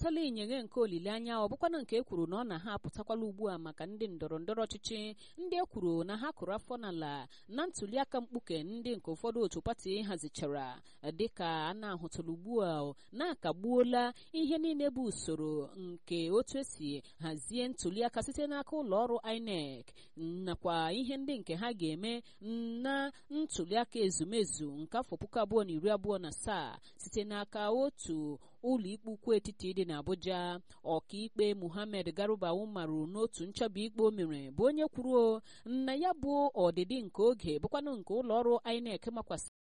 ahụtala ịnyịnya nke olileanya ọ bụkwana nke e kwuru na ọ na ha apụtakwala ugbu a maka ndị ndọrọ ndọrọ ọchịchị ndị e kwuru na ha kụrụ afọ n'ala na ntuliaka mkpuke ndị nke ụfọdụ otu pati hazichara dịka a na-ahụtala ugbu a na-akagbuola ihe niile bụ usoro nke otu esi hazie ntuliaka site n'aka ụlọ ọrụ INEC nakwa ihe ndị nke ha ga-eme na ntuliaka ezumezu nke afọ puku abụọ na iri abụọ na asaa site n'aka otu ụlọ ikpe ukwu etiti dị n'Abuja ọkaikpe Muhammad Garuba Umaru n'otu nchọba ikpe o mere bụ onye kwuru na ya bụ ọdịdị nke oge bụkwanụ nke ụlọ ọrụ INEC makwasị